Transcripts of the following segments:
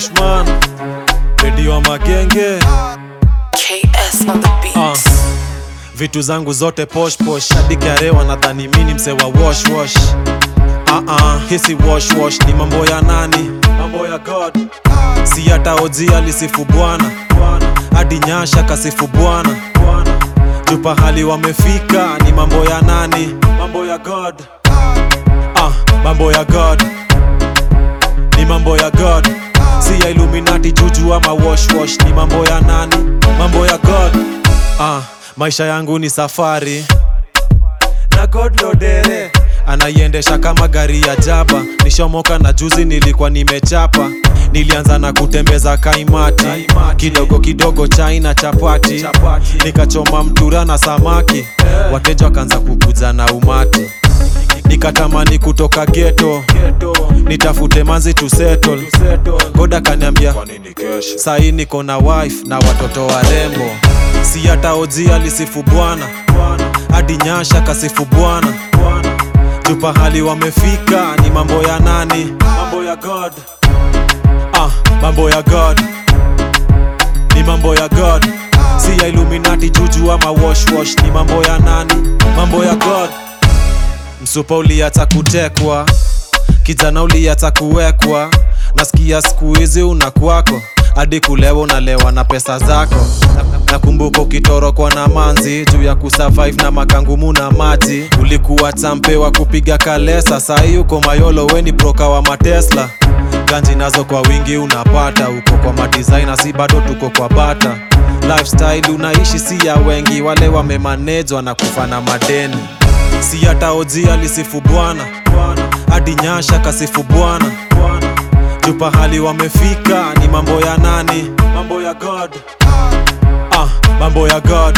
Kushman Redio wa Magenge KS on the beat. uh. Vitu zangu zote posh posh hadi karewa nadhani mini mse wa wash wash uh -uh, hisi wash wash ni mambo ya nani mambo ya God si hata oji alisifu bwana hadi nyasha kasifu bwana jupa hali wamefika ni mambo ya nani mambo ya God uh, mambo ya God ni mambo ya God si ya Illuminati juju ama wash wash ni mambo ya nani mambo ya God ah, maisha yangu ni safari na God lodere anaiendesha kama gari ya jaba nishomoka na juzi nilikuwa nimechapa nilianza na kutembeza kaimati kidogo kidogo chai na chapati nikachoma mtura na samaki wateja wakaanza kukuja na umati nikatamani kutoka geto nitafute manzi to settle goda kaniambia sahii niko na wife na watoto warembo si hata oji alisifu bwana hadi nyasha kasifu bwana jupa hali wamefika ni mambo ya nani mambo ya god ah, mambo ya god ni mambo ya god si ya illuminati juju ama wash wash ni mambo ya nani mambo ya god msupa uliata kutekwa kijana uliata kuwekwa nasikia siku hizi una kwako hadi kulewa unalewa na pesa zako nakumbuka ukitorokwa na manzi juu ya kusurvive na makangumu na maji ulikuwa champe wa kupiga kalesa sahii uko mayolo weni broka wa matesla ganji nazo kwa wingi unapata uko kwa madisaina si bado tuko kwa bata lifestyle unaishi si ya wengi wale wamemanejwa na kufa na madeni si hata oji alisifu bwana hadi nyasha kasifu bwana jupa hali wamefika ni mambo ya nani mambo ya god ah, mambo ya god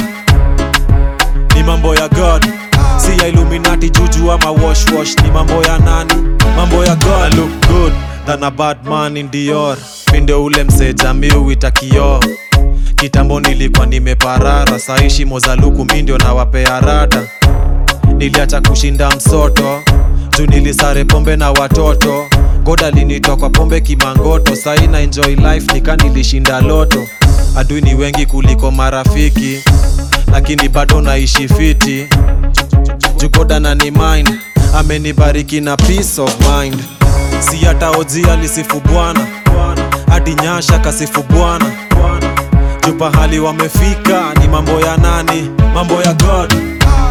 ni mambo ya god si ya illuminati juju ama wash wash ni mambo ya nani mambo ya god I look good than a bad man in Dior minde ule mseja miuita kioo kitambo nilikuwa nimeparara saishi mozaluku mi ndio nawapea rada niliacha kushinda msoto juu nilisare pombe na watoto goda linitokwa pombe kimangoto sai na enjoy life nika nilishinda loto adui ni wengi kuliko marafiki lakini bado naishi fiti jugoda na ni mind amenibariki na peace of mind si hata oji alisifu bwana hadi nyasha kasifu bwana jupa hali wamefika ni mambo ya nani mambo ya god